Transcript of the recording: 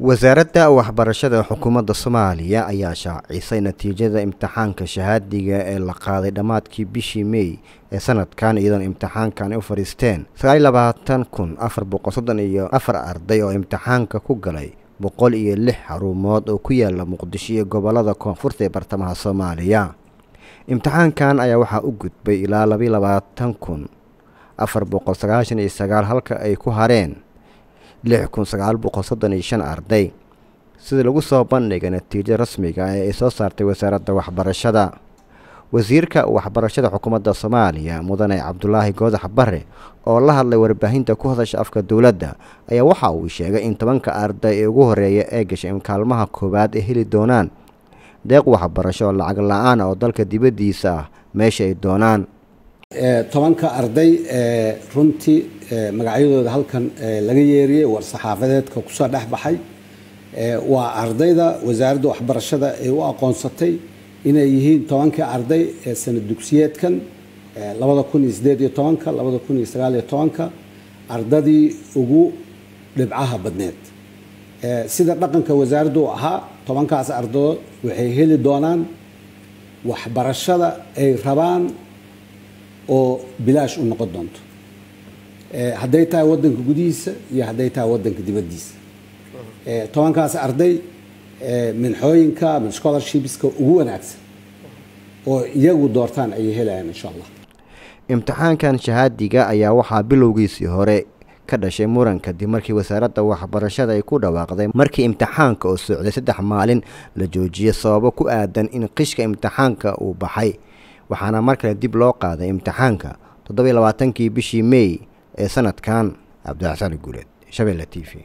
wasaaradda waxbarashada xukuumadda soomaaliya ayaa shaacisay natiijada imtixaanka shahaadiga ee la qaaday dhammaadkii bishii mey ee sanadkan iyadoona imtixaankan ay u fadhiisteen sagaal iyo labaatan kun afar boqol soddon iyo afar arday oo imtixaanka ku galay boqol iyo lix xarumood oo ku yaala muqdisho iyo gobollada koonfurta ee bartamaha soomaaliya imtixaankan ayaa waxaa u gudbay ilaa labaiyo labaatan kun afar boqol sagaashan iyo sagaal halka ay ku hareen lix kun sagaal boqol soddon iyo shan arday sida lagu soo bandhigay natiijada rasmiga ee ay soo saartay wasaaradda waxbarashada wasiirka waxbarashada xukuumadda soomaaliya mudane cabdulaahi goodax bare oo la hadlay warbaahinta ku hadasha afka dowladda ayaa waxa uu sheegay in tobanka arday ee ugu horeeya ee gashay kaalmaha koowaad ay heli doonaan deeq waxbarasho oo lacag la-aan oo dalka dibaddiisa ah meesha ay doonaan tobanka arday ee runtii magacyadooda halkan laga yeeriyey war saxaafadeedka kusoo dhex baxay waa ardayda wasaaradda waxbarashada ay u aqoonsatay inay yihiin tobankii arday ee sanad dugsiyeedkan labada kun iyo sideed iyo tobanka labada kun iyo sagaal iyo tobanka ardadii ugu dhibcaha badneed sida dhaqanka wasaaraddu u ahaa tobankaas ardadood waxay heli doonaan waxbarashada ay rabaan oo bilaash u noqon doonto hadday tahay wadanka gudihiisa iyo hadday tahay wadanka dibaddiisa tobankaas arday minxooyinka min scholarshipska ugu wanaagsan oo iyagu doortaan ayay helayaan insha allah imtixaankan shahaadiga ayaa waxaa bilowgiisii hore ka dhashay muran kadib markii wasaaradda waxbarashada ay ku dhawaaqday markii imtixaanka oo socday saddex maalin la joojiyay sababo ku aadan in qishka imtixaanka uu baxay waxaana mar kale dib loo qaaday imtixaanka toddobiyo labaatankii bishii mey ee sanadkan cabdixasaan guuleed shabeelle t v